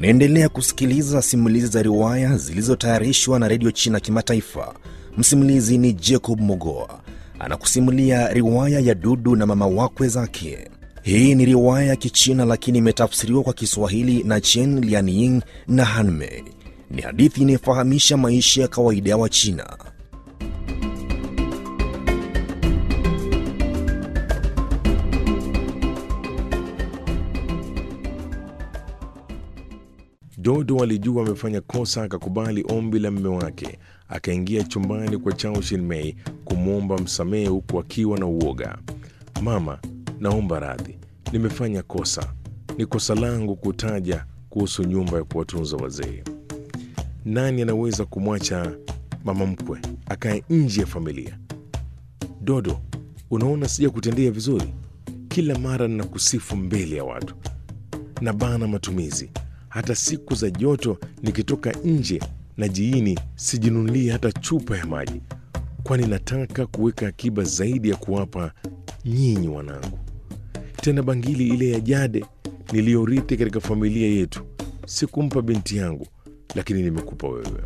Unaendelea kusikiliza simulizi za riwaya zilizotayarishwa na redio China Kimataifa. Msimulizi ni Jacob Mogoa anakusimulia riwaya ya Dudu na mama wakwe zake. Hii ni riwaya ya Kichina lakini imetafsiriwa kwa Kiswahili na Chen Lianying na Hanmei. Ni hadithi inayofahamisha maisha ya kawaida ya Wachina. Dodo alijua amefanya kosa, akakubali ombi la mme wake, akaingia chumbani kwa Chao Shinmei kumwomba msamehe, huku akiwa na uoga. Mama, naomba radhi, nimefanya kosa. Ni kosa langu kutaja kuhusu nyumba ya kuwatunza wazee. Nani anaweza kumwacha mama mkwe akae nje ya familia? Dodo, unaona sija kutendea vizuri. Kila mara ninakusifu mbele ya watu na bana matumizi hata siku za joto nikitoka nje na jiini sijinunulie hata chupa ya maji, kwani nataka kuweka akiba zaidi ya kuwapa nyinyi wanangu. Tena bangili ile ya jade niliyorithi katika familia yetu sikumpa binti yangu, lakini nimekupa wewe.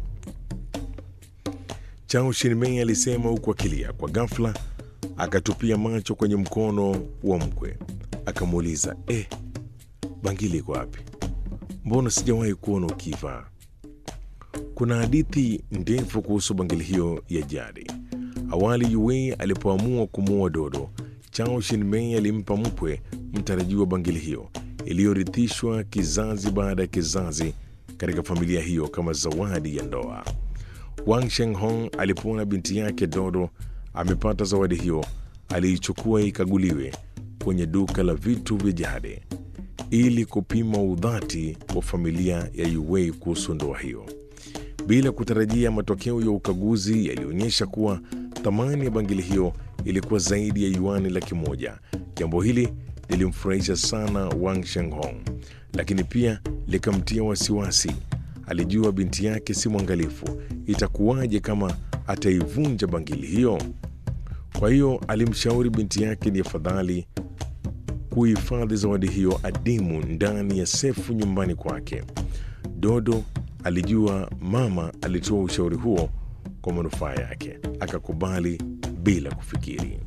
Chao Shinmei alisema huku akilia. Kwa ghafla akatupia macho kwenye mkono wa mkwe, akamuuliza eh, bangili iko wapi? Mbona sijawahi kuona ukivaa? Kuna hadithi ndefu kuhusu bangili hiyo ya jadi. Awali Yue alipoamua kumuoa Dodo, Chao Shinmei alimpa mkwe mtarajiwa bangili hiyo iliyorithishwa kizazi baada ya kizazi katika familia hiyo kama zawadi ya ndoa. Wang Shenghong alipoona binti yake Dodo amepata zawadi hiyo, aliichukua ikaguliwe kwenye duka la vitu vya jadi ili kupima udhati wa familia ya Yuwei kuhusu ndoa hiyo. Bila kutarajia, matokeo ya ukaguzi yalionyesha kuwa thamani ya bangili hiyo ilikuwa zaidi ya yuani laki moja. Jambo hili lilimfurahisha sana Wang Shenghong, lakini pia likamtia wasiwasi. Alijua binti yake si mwangalifu, itakuwaje kama ataivunja bangili hiyo? Kwa hiyo alimshauri binti yake ni afadhali kuhifadhi zawadi hiyo adimu ndani ya sefu nyumbani kwake. Dodo alijua mama alitoa ushauri huo kwa manufaa yake, akakubali bila kufikiri.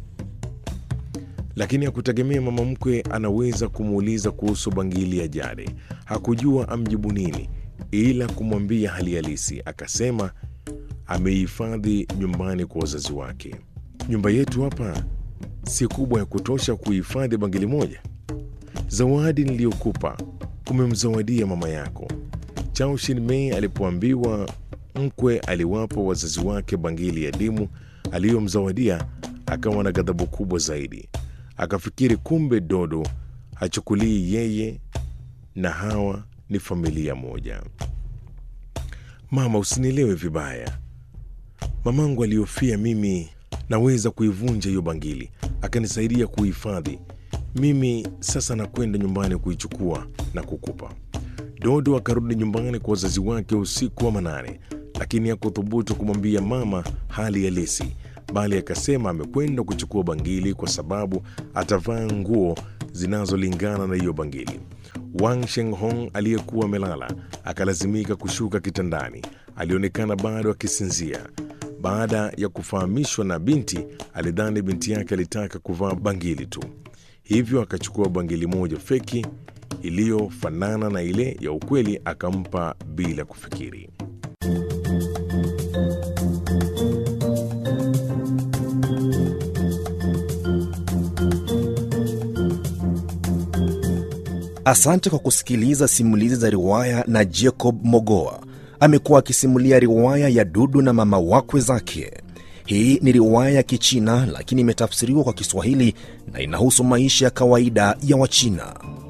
Lakini hakutegemea mama mkwe anaweza kumuuliza kuhusu bangili ya jadi. Hakujua amjibu nini, ila kumwambia hali halisi. Akasema ameihifadhi nyumbani kwa wazazi wake. Nyumba yetu hapa si kubwa ya kutosha kuhifadhi bangili moja. Zawadi niliyokupa umemzawadia mama yako. Chao Shinmei alipoambiwa mkwe aliwapa wazazi wake bangili ya dimu aliyomzawadia, akawa na ghadhabu kubwa zaidi. Akafikiri kumbe Dodo hachukulii yeye na hawa ni familia moja. Mama, usinielewe vibaya. Mamangu aliyofia mimi naweza kuivunja hiyo bangili, akanisaidia kuhifadhi. Mimi sasa nakwenda nyumbani kuichukua na kukupa. Dodo akarudi nyumbani kwa wazazi wake usiku wa manane, lakini hakuthubutu kumwambia mama hali halisi, bali akasema amekwenda kuchukua bangili kwa sababu atavaa nguo zinazolingana na hiyo bangili. Wang Shenghong aliyekuwa amelala akalazimika kushuka kitandani. Alionekana bado akisinzia. Baada ya kufahamishwa na binti, alidhani binti yake alitaka kuvaa bangili tu, hivyo akachukua bangili moja feki iliyofanana na ile ya ukweli akampa bila kufikiri. Asante kwa kusikiliza simulizi za riwaya na Jacob Mogoa. Amekuwa akisimulia riwaya ya Dudu na mama wakwe zake. Hii ni riwaya ya Kichina lakini imetafsiriwa kwa Kiswahili na inahusu maisha ya kawaida ya Wachina.